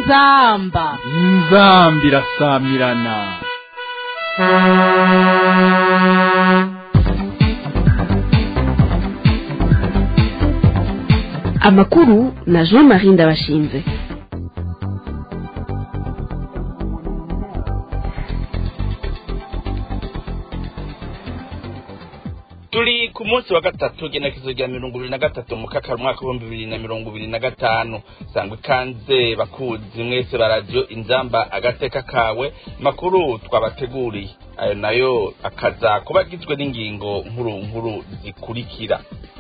inzamba inzambi irasamirana amakuru na jean marie ndabashinze turi ku munsi wa gatatu genekezo rya mirongo ibiri na gatatu mu kakaro umwaka w'ibihumbi bibiri na mirongo ibiri na gatanu sangwa ikaze bakuzi mwese ba radiyo inzamba agateka kawe makuru twabateguriye ayo nayo akaza kuba agizwe n'ingingo nkuru nkuru zikurikira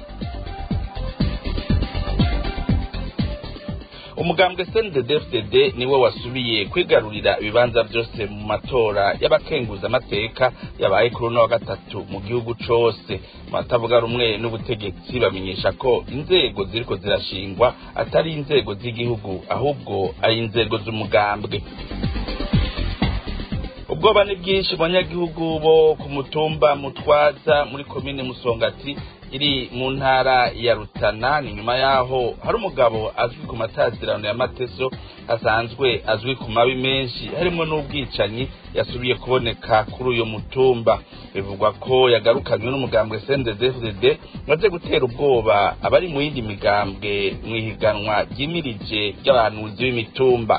umugambwe CNDD-FDD niwe wasubiye kwigarurira ibibanza byose mu matora y'abakenguzamateka yabaye kuri uno wa gatatu mu gihugu cose batavuga rumwe n'ubutegetsi bamenyesha ko inzego ziriko zirashingwa atari inzego z'igihugu ahubwo ari inzego z'umugambwe ubwoba ni bwinshi banyagihugu bo ku mutumba mutwaza muri komine musongati iri mu ntara ya rutana ni nyuma yaho hari umugabo azwi ku matazirano ya mateso asanzwe azwi ku mabi menshi harimo n'ubwicanyi yasubiye kuboneka kuri uyu mutumba bivugwa ko yagarukanywe n'umugambwe CNDD-FDD maze gutera ubwoba abari mu yindi migambwe mu ihiganwa ryimirije ry'abahanuzi b'imitumba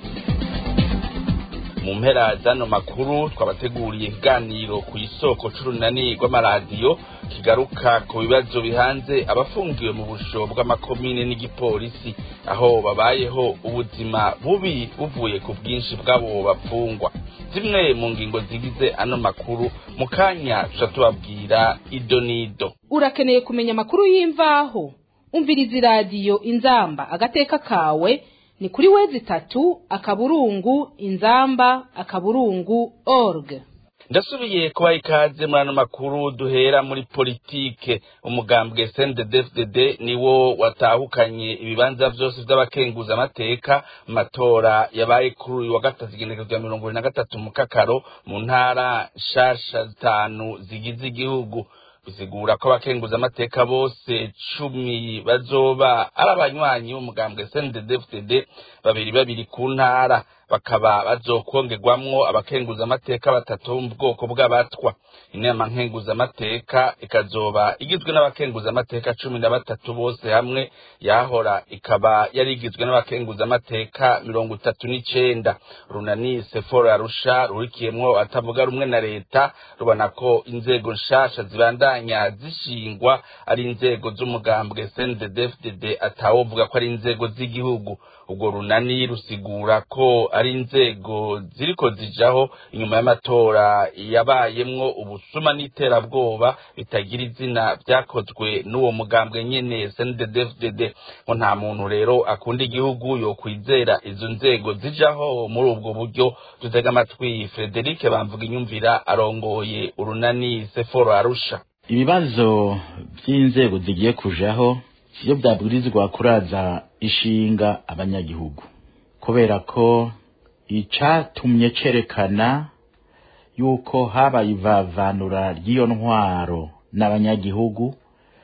mu mpera zano makuru twabateguriye ikiganiro ku isoko c'urunani rw'amaradiyo kigaruka ku bibazo bihanze abafungiwe mu busho bw'amakomine n'igipolisi aho babayeho ubuzima bubi buvuye ku bwinshi bw'abo bapfungwa zimwe mu ngingo zigize ano makuru mu kanya tuca tubabwira ido n'ido urakeneye kumenya amakuru y'imvaho umviriza iradiyo inzamba agateka kawe ni kuri wezi itatu akaburungu inzamba akaburungu org ndasubiye kubaha ikaze muri ano makuru duhera muri politike umugambwe CNDD-FDD niwo watahukanye ibibanza vyose vy'abakenguzamateka mu matora yabaye kuri uyu wa gatatu igenekerezo rya mirongo ibiri na gatatu mu kakaro mu ntara nshasha zitanu zigize igihugu bisigura ko abakenguzamateka bose cumi bazoba ari abanywanyi b'umugambwe CNDD-FDD babiri babiri ku ntara bakaba bazokongerwamwo abakenguzamateka batatu bo mu bwoko bw'abatwa inama nkenguzamateka ikazoba igizwe n'abakenguzamateka cumi na batatu bose hamwe yahora ikaba yari igizwe n'abakenguzamateka mirongo itatu n'icenda runani seforo arusha rurikiyemwo atavuga rumwe na leta rubona ko inzego nshasha zibandanya zishingwa ari inzego z'umugambwe CNDD-FDD atawovuga ko ari inzego z'igihugu ubwo runani rusigura ko ari inzego ziriko zijaho inyuma y'amatora yabayemwo ubusuma n'iterabwoba bitagira izina vyakozwe n'uwo mugambwe nyene CNDD-FDD ngo nta muntu rero akunda igihugu yokwizera izo nzego zijaho muri ubwo buryo dutega amatwi Frederic bamvuga inyumvira arongoye urunani Seforo Arusha ibibazo by'inzego zigiye kujaho sivyo byabwirizwa kuraza ishinga abanyagihugu kubera ko icatumye cerekana yuko habaye ivavanura ry'iyo ntwaro n'abanyagihugu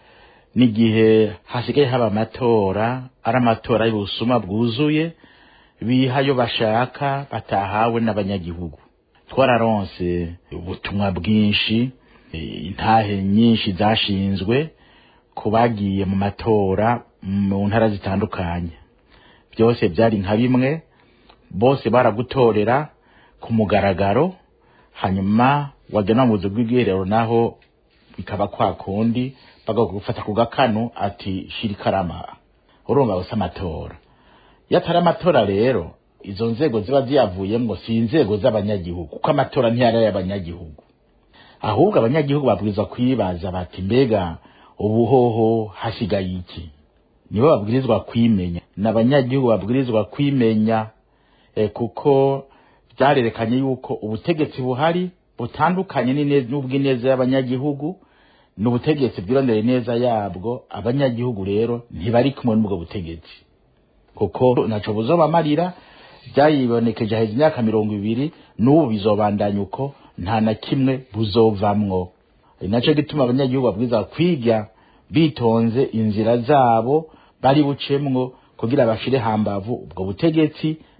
n'igihe hasigaye haba amatora ari amatora y'ubusuma bwuzuye bihayo bashaka batahawe n'abanyagihugu twararonse ubutumwa bwinshi intahe nyinshi zashinzwe ku bagiye mu matora mu ntara zitandukanye byose byari nka bimwe bose baragutorera ku mugaragaro hanyuma wagena mu buzu bw'ubwiherero naho bikaba kwa kundi bagufata ku gakanu ati shira ikarama urumva gusa amatora iyo atari amatora rero izo nzego ziba ziyavuyemo si inzego z'abanyagihugu kuko amatora ntiyari ay'abanyagihugu ahubwo abanyagihugu babwirizwa kwibaza bati mbega ubuhoho hasigaye iki nibo babwirizwa kwimenya n'abanyagihugu babwirizwa kwimenya e, kuko byarerekanye yuko ubutegetsi buhari butandukanye n'ubw'ineza y'abanyagihugu n'ubutegetsi bwirondera neza yabwo abanyagihugu rero ntibari kumwe n'ubwo butegetsi kuko ntaco buzobamarira byayibonekeje haheze imyaka mirongo ibiri n'ubu bizobandanya uko nta na kimwe buzovamwo ari naco gituma abanyagihugu babwiza kwiga bitonze inzira zabo bari bucemwo kugira bashire hambavu ubwo butegetsi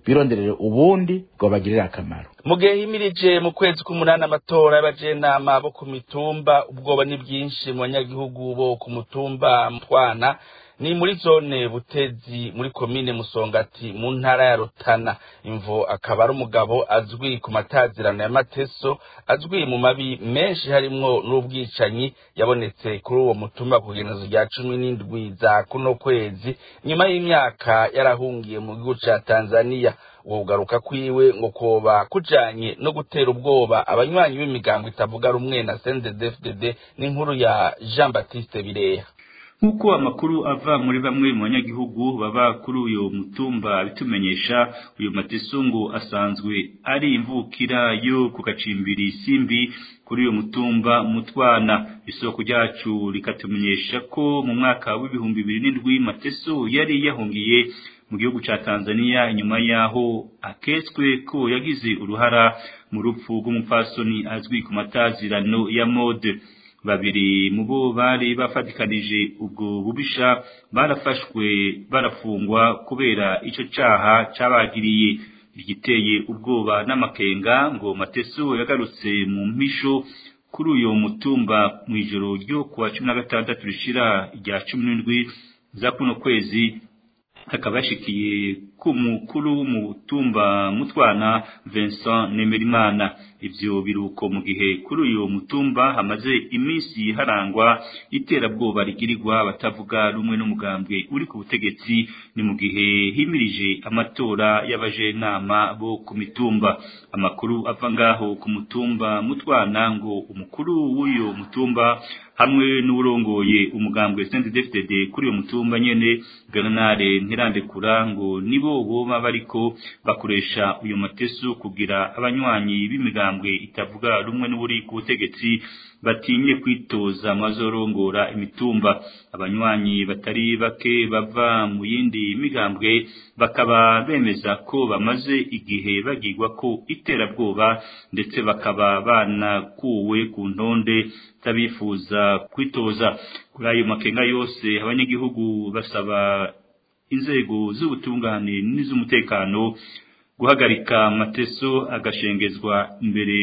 bironderere ubundi bwobagirira akamaro mu gihe himirije mu kwezi k'umunani amatora y'abajenama bo ku mitumba ubwoba ni bwinshi mu banyagihugu bo ku mutumba mtwana ni muri zone butezi muri komine musongati mu ntara ya rutana imvo akaba ari umugabo azwi ku matazirano ya mateso azwi mu mabi menshi harimwo n'ubwicanyi yabonetse kuri uwo mutumba ku genezo rya cumi n'indwi za kuno kwezi nyuma y'imyaka yarahungiye mu gihugu ca tanzaniya uwo kugaruka kwiwe ngo koba kujanye no gutera ubwoba abanywanyi b'imigambo itavuga rumwe na CNDD-FDD n'inkuru ya Jean Baptiste Bireha nk'uko amakuru ava muri bamwe mu banyagihugu baba kuri uyu mutumba bitumenyesha uyu matesungu asanzwe ari imvukira yo ku gacimbiri simbi kuri uyu mutumba mutwana isoko ryacu rikatumenyesha ko mu mwaka w'ibihumbi bibiri n'indwi mateso yari yahungiye mu gihugu ca Tanzania inyuma yaho aketswe ko yagize uruhara mu rupfu rw'umupfasoni azwi ku matazirano ya mode babiri mu bo bari bafatikanije ubwo bubisha barafashwe barafungwa kubera ico caha cabagiriye igiteye ubwoba n'amakenga ngo mateso yagarutse mu mpisho kuri uyo mutumba mu ijoro ryo kuwa cumi na gatandatu rishira rya cumi n'indwi za kuno kwezi akaba yashikiye ku mukuru w'umutumba mutwana Vincent Nemerimana ivyo biruko mu gihe kuri uyu mutumba hamaze iminsi harangwa iterabwoba rigirirwa abatavuga rumwe n'umugambwe uri ku butegetsi ni mu gihe himirije amatora y'abajenama bo ku mitumba amakuru ava ngaho ku mutumba mutwana ngo umukuru w'uyo mutumba hamwe n'urongoye umugambwe CNDD-FDD kuri uyo mutumba nyene Bernard Ntirandekura ngo nibo boba bariko bakoresha uyu mateso kugira abanywanyi b'imigambwe itavuga rumwe n'uburi ku butegetsi batinye kwitoza mazorongora imitumba abanywanyi batari bake bava mu yindi migambwe bakaba bemeza ko bamaze igihe bagirwa ko iterabwoba ndetse bakaba banakuwe ku ntonde z'abifuza kwitoza kuri ayo makenga yose abanyagihugu basaba inzego z'ubutungane n'iz'umutekano guhagarika amateso agashengezwa imbere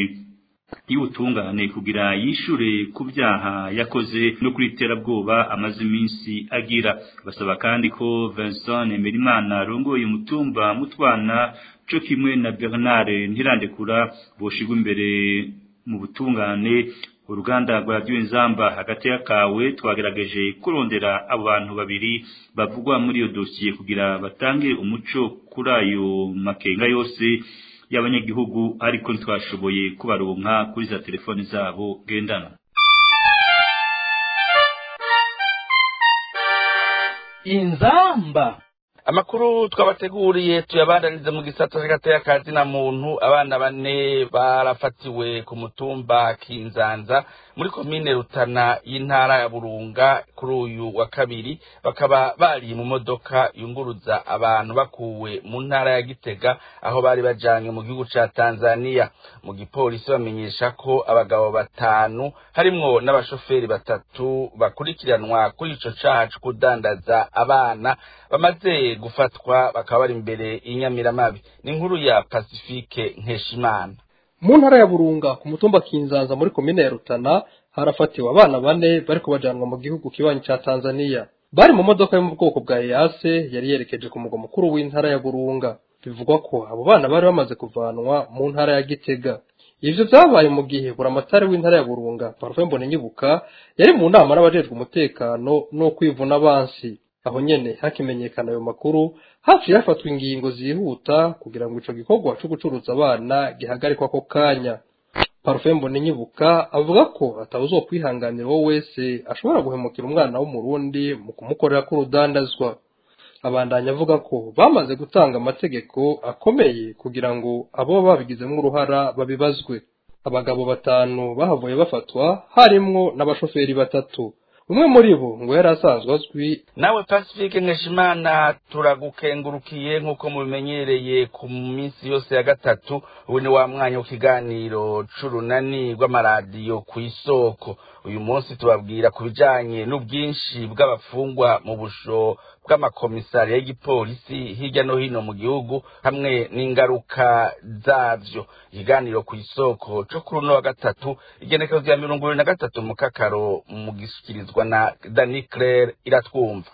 y'ubutungane kugira yishure ku byaha yakoze no kuri iterabwoba amaze iminsi agira basaba kandi ko Vincent Nemerimana arongoye umutumba mutwana co kimwe na Bernard Ntirandekura boshigwa imbere mu butungane uruganda rwa radiyo inzamba hagati y'akawe twagerageje kurondera abo bantu babiri bavugwa muri iyo dosiye kugira batange umuco kuri ayo makenga yose y'abanyagihugu ariko ntitwashoboye kubaronka kuri za telefoni zabo ngendana inzamba amakuru twabateguriye tuyabandanize mu gisata cy'agateka na muntu abana bane barafatiwe ku mutumba kinzanza muri komine rutana y'intara ya burunga kuri uyu wa kabiri bakaba bari mu modoka yunguruza abantu bakuwe mu ntara ya gitega aho bari bajanywe mu gihugu ca tanzania mu gipolisi bamenyesha ko abagabo batanu harimwo n'abashoferi batatu bakurikiranwa kuri ico caha co kudandaza abana bamaze gufatwa bakaba bari imbere y'inyamiramabi ni inkuru ya pacifique nkeshimana mu ntara ya burunga ku mutumba kinzanza muri komine ya rutana harafatiwe abana bane bariko bajanwa mu gihugu kibanyi ca tanzania bari mu modoka yo mu bwoko bwa eyase yari yerekeje ku mugwa mukuru w'intara ya burunga bivugwa ko abo bana bari bamaze kuvanwa mu ntara ya gitega ivyo vyabaye mu gihe buramatari w'intara ya burunga parufe mbonenyibuka yari mu nama n'abajejwe umutekano no kwivuna abansi aho nyene hakimenyekana ayo makuru haciye hafatwa ingingo zihuta kugira ngo ico gikorwa co gucuruza abana gihagarikwa ako kanya parufe mbonenyibuka avuga ko atawuzokwihanganira uwo wese ashobora guhemukira umwana w'umurundi mu kumukorera k'urudandazwa abandanya avuga ko bamaze gutanga amategeko akomeye kugira ngo abo babigizemo uruhara babibazwe abagabo batanu bahavuye bafatwa harimwo n'abashoferi batatu umwe muri bo ngo yari asanzwe azwi nawe pacifique nkeshimana turagukengurukiye nk'uko mubimenyereye ku minsi yose ya gatatu ubu ni wa mwanya w'ikiganiro c'urunani rw'amaradiyo ku isoko uyu munsi tubabwira ku bijanye n'ubwinshi bw'abafungwa mu busho bw'amakomisariya y'igipolisi hirya no hino mu gihugu hamwe n'ingaruka zavyo ikiganiro ku isoko co kuri uno wa gatatu igenekezo rya mirongo ibiri na gatatu mu kakaro mu gisukirizwa na dani claire iratwumva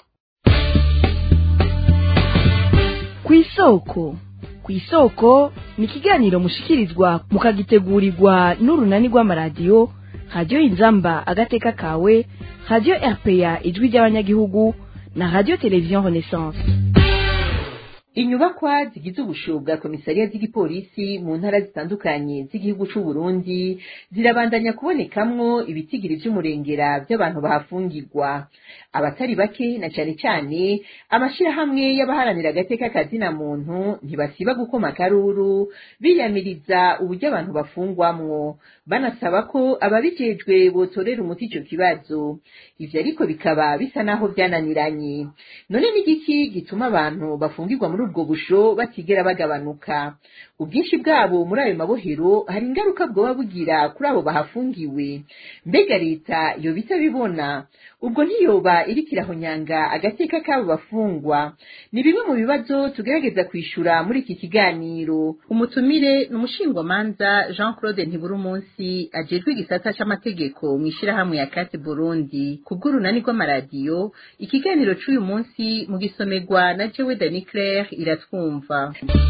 ku isoko ku isoko ni ikiganiro mushikirizwa mukagitegurirwa n'urunani rw'amaradiyo radiyo inzamba agateka kawe radiyo rpa ijwi ry'abanyagihugu na radiyo televiziyo renaissance inyubakwa zigize ubusho bwa komisariya z'igipolisi mu ntara zitandukanye z'igihugu c'u Burundi zirabandanya kubonekamwo ibitigiri vy'umurengera vy'abantu bahafungirwa abatari bake na cane cane amashirahamwe y'abaharanira agateka kazina muntu ntibasiba gukoma akaruru biyamiriza uburyo abantu bafungwamwo banasaba ko ababijejwe botorera umuti ico kibazo ivyo ariko bikaba bisa naho vyananiranye none n'igiki gituma abantu bafungirwa muri ubwo busho batigera bagabanuka ubwinshi bwabo muri ayo mabohero hari ingaruka bwoba bugira kuri abo bahafungiwe mbega leta yoba itabibona ubwo ntiyoba iriko irahonyanga agateka k'abo bafungwa ni bimwe mu bibazo tugerageza kwishura muri iki kiganiro umutumire ni umushingwamanza jean claude ntibura umunsi ajejwe igisata c'amategeko mu ishirahamwe ya kati burundi ku bw'urunani rw'amaradiyo ikiganiro c'uyu munsi mu gisomerwa na jewe dani claire iratwumva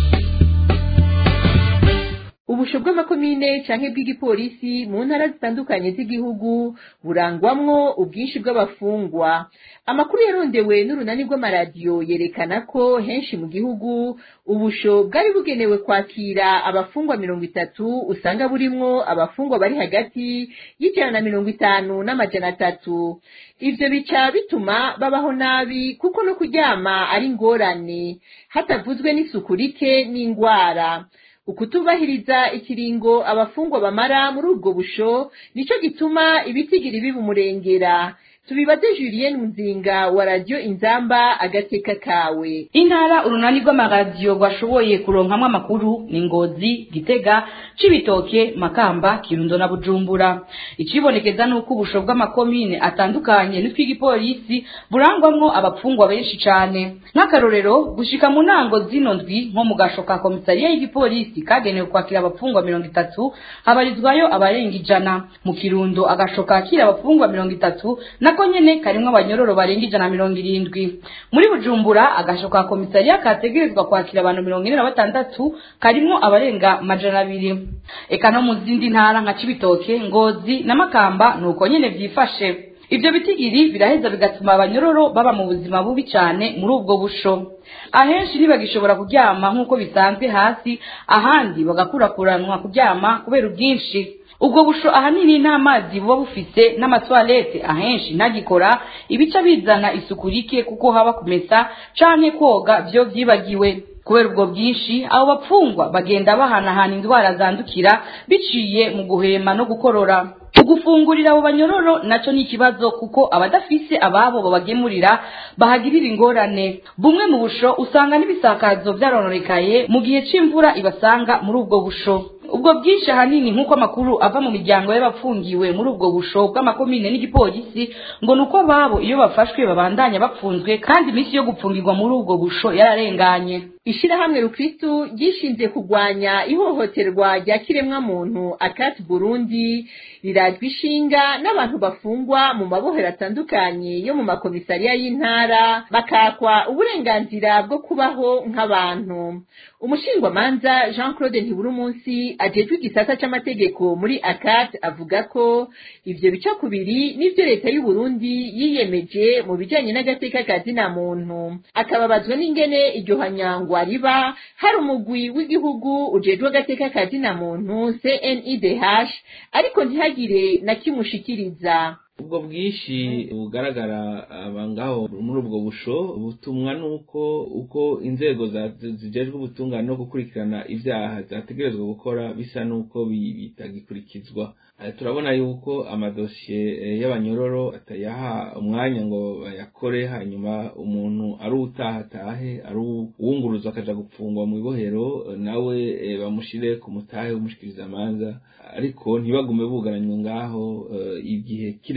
ubusho bw'amakomine canke bw'igipolisi mu ntara zitandukanye z'igihugu burangwamwo ubwinshi bw'abafungwa amakuru yarondewe n'urunani rw'amaradiyo yerekana ko henshi mu gihugu ubusho bwari bugenewe kwakira abafungwa mirongo itatu usanga burimwo abafungwa bari hagati y'ijana na mirongo itanu n'amajana atatu ivyo bica bituma babaho nabi kuko no kuryama ari ingorane hatavuzwe n'isuku rike n'ingwara ukutubahiriza ikiringo abafungwa bamara muri ubwo busho nico gituma ibitigiri biba umurengera tubibaze Julien Muzinga wa radio Inzamba agateka kawe intara urunani rw'amaradiyo rwashoboye kuronkamwo amakuru ni ngozi gitega cibitoke makamba kirundo na bujumbura icibonekeza nuko ubusho bw'amakomine atandukanye n'utw'igipolisi burangwamwo abapfungwa benshi cane nk'akarorero gushika mu ntango zino ndwi nko mu gasho ka komisariya y'igipolisi kagenewe kwakira abapfungwa mirongo itatu habarizwayo abarenga ijana mu kirundo agasho kakira abapfungwa mirongo itatu nako nyene karimwo abanyororo barenga ijana mirongo irindwi muri bujumbura agasho ka komisariya kategerezwa kwakira abantu mirongo ine na batandatu karimwo abarenga majana abiri eka no mu zindi ntara nka cibitoke ngozi na makamba nuko nyene vyifashe ivyo bitigiri biraheza bigatuma abanyororo baba mu buzima bubi cane muri ubwo busho ahenshi ntibagishobora kuryama nk'uko bisanzwe hasi ahandi bagakurakuranwa kuryama kubera ubwinshi ubwo busho ahanini nta mazi buba bufise n'amatwarete ahenshi ntagikora ibica bizana isuku rike kuko haba kumesa canke koga vyo vyibagiwe kubera ubwo bwinshi abo bapfungwa bagenda bahanahana indwara zandukira biciye mu guhema no gukorora ugufungurira abo banyororo naco ni ikibazo kuko abadafise ababo babagemurira bahagirira ingorane bumwe mu busho usanga n'ibisakazo vyarononekaye mu gihe c'imvura ibasanga muri ubwo busho ubwo bwinshi ahanini nk'uko amakuru ava mu miryango y'abapfungiwe muri ubwo busho bw'amakomine n'igipolisi ngo ni uko babo iyo bafashwe babandanya bapfunzwe kandi iminsi yo gupfungirwa muri ubwo busho yararenganye ishirahamwe rukristu ryishinze kurwanya ihohoterwa rya kiremwamuntu akati burundi rirajwe ishinga n'abantu bafungwa mu mabohero atandukanye yo mu makomisariya y'intara bakakwa uburenganzira bwo kubaho nk'abantu umushingwamanza jean claude ntibura umunsi ajejwe igisata c'amategeko muri akat avuga ko ivyo bica kubiri n'ivyo leta y'u Burundi yiyemeje mu bijanye n'agateka ka zina muntu akababazwa n'ingene iryo hanyangwa riba hari umugwi w'igihugu ujejwe agateka ka zina muntu CNIDH ariko ntihagire na kimushikiriza ubwo bwinshi bugaragara abangaho muri ubwo busho butumwa nuko uko inzego zijejwe ubutungane no gukurikirana ibyaha zategerezwa gukora bisa nuko bitagikurikizwa turabona yuko amadosiye y'abanyororo atayaha umwanya ngo bayakore hanyuma umuntu ari utaha atahe ari uwunguruza akaja gupfungwa mu ibohero nawe bamushire ku mutahe w'umushikirizamanza ariko ntibagume bugaranywe ngaho igihe kirekire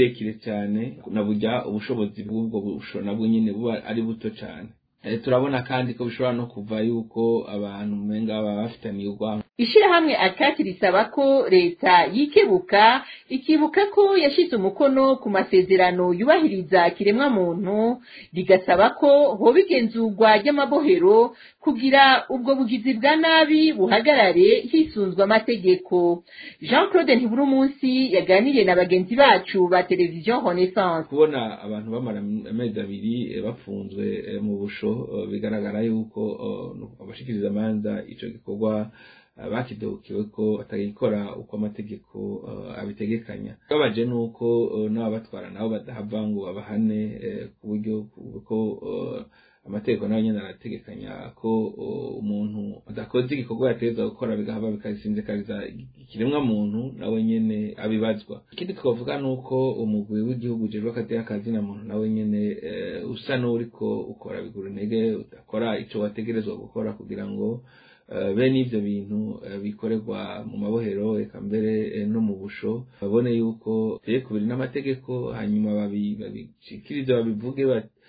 kirekire cyane na burya ubushobozi bw'ubwo busho nabwo nyine buba ari buto cyane turabona kandi ko bishobora no kuva yuko abantu umenga baba bafitaniye urwango ishirahamwe akati risaba ko leta yikebuka ikibuka ko yashize umukono ku masezerano yubahiriza kiremwa muntu rigasaba ko hoba igenzurwa ry'amabohero kugira ubwo bugizi bwa nabi buhagarare hisunzwe amategeko jean claude ntibura umunsi yaganiriye na bagenzi bacu ba televiziyo renaissance kubona abantu bamara amezi abiri bafunzwe mu busho bigaragara yuko abashikiriza amanza icyo gikorwa bakidokiwe ko batagikora uko amategeko abitegekanya babaje nuko n'ababatwara nabo badahava ngo babahane ku buryo ko amategeko nayo nyine arategekanya ko umuntu adakoze igikorwa yategeza gukora bigahava bikasinzikariza ikiremwa muntu nawe nyene abibazwa ikindi twavuga ni uko umugwi w'igihugu ujejwe akateka kazina muntu nawe nyene usa n'uriko ukora bigura intege udakora ico wategerezwa gukora kugira ngo bene ivyo bintu bikorerwa mu mabohero eka mbere no mu busho babone yuko biri kubiri n'amategeko hanyuma babishikirize babivuge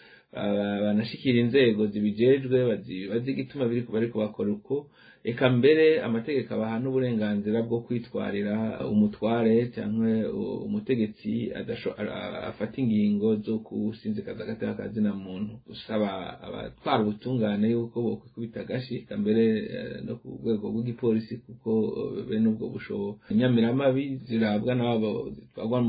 banashikira inzego zibijejwe bazi igituma biriko bariko bakora uko eka mbere amategeko abaha n'uburenganzira bwo kwitwarira umutware cyangwa umutegetsi afata ingingo zo gusinzikaza agateka kazina muntu usaba abatwara ubutungane yuko bokwikubita agashi eka mbere no ku rwego rw'igipolisi kuko bene ubwo bushobo nyamiramabi zirabwa n'abo zitwarwa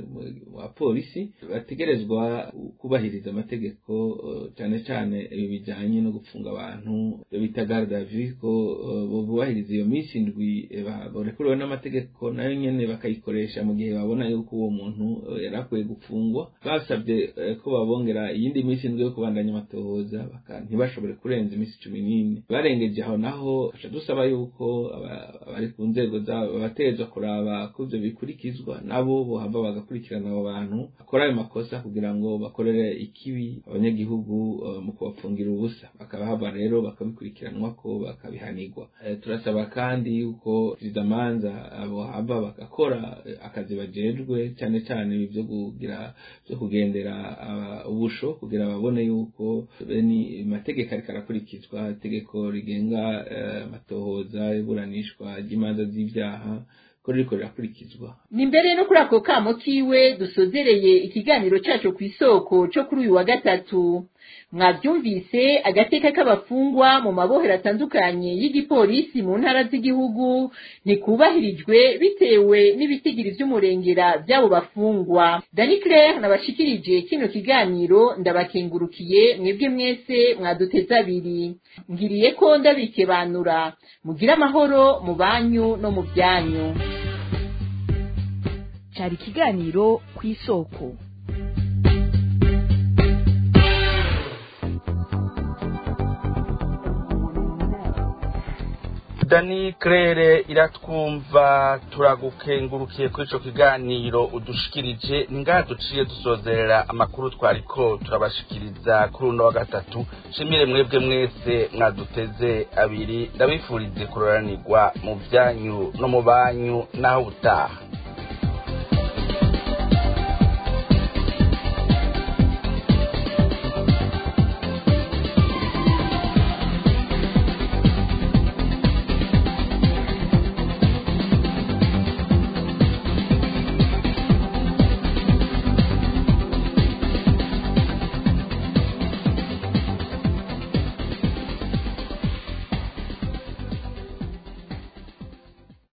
wa polisi bategerezwa kubahiriza amategeko cyane cyane ibi bijyanye no gufunga abantu bita garde à vue ko bubahiriza iyo minsi indwi barekuriwe n'amategeko nayo nyene bakayikoresha mu gihe babona yuko uwo muntu yari akwiye gufungwa basabye ko babongera iyindi minsi indwi yo kubandanya amatohoza ntibashobore kurenza iminsi cumi n'ine barengeje aho naho aca dusaba yuko abari ku nzego zabo babatezwa kuraba ko ivyo bikurikizwa nabo bohava bagakurikirana abo bantu bakora ayo makosa kugira ngo bakorere ikibi abanyagihugu mu kubafungira ubusa bakabahava rero bakabikurikiranwa ko bakabihanirwa turasaba kandi yuko manza abo hava bagakora akazi bajejwe cyane cyane ibi byo kugira byo kugendera ubusho kugira babone yuko ni amategeko ariko arakurikizwa itegeko rigenga amatohoza iburanishwa ry'imanza z'ibyaha ko ririko rirakurikizwa ni mbere no kuri ako kamo kiwe dusozereye ikiganiro cacu ku isoko co kuri uyu wa gatatu mwabyumvise agateka k'abafungwa mu mabohero atandukanye y'igipolisi mu ntara z'igihugu ntikubahirijwe bitewe n'ibitigiri vy'umurengera vy'abo bafungwa dani claire nabashikirije kino kiganiro ndabakengurukiye mwebwe mwese mwaduteze abiri ngiriye ko ndabikebanura mugire amahoro mu banyu no mu byanyu cyari ikiganiro ku isoko dani claire iratwumva turagukengurukiye kuri ico kiganiro udushikirije ningaha duciye dusozerera amakuru twariko turabashikiriza kuri uno wa gatatu shimire mwebwe mwese mwaduteze abiri ndabifurize kuroranirwa mu vyanyu no mu banyu naho ubutaha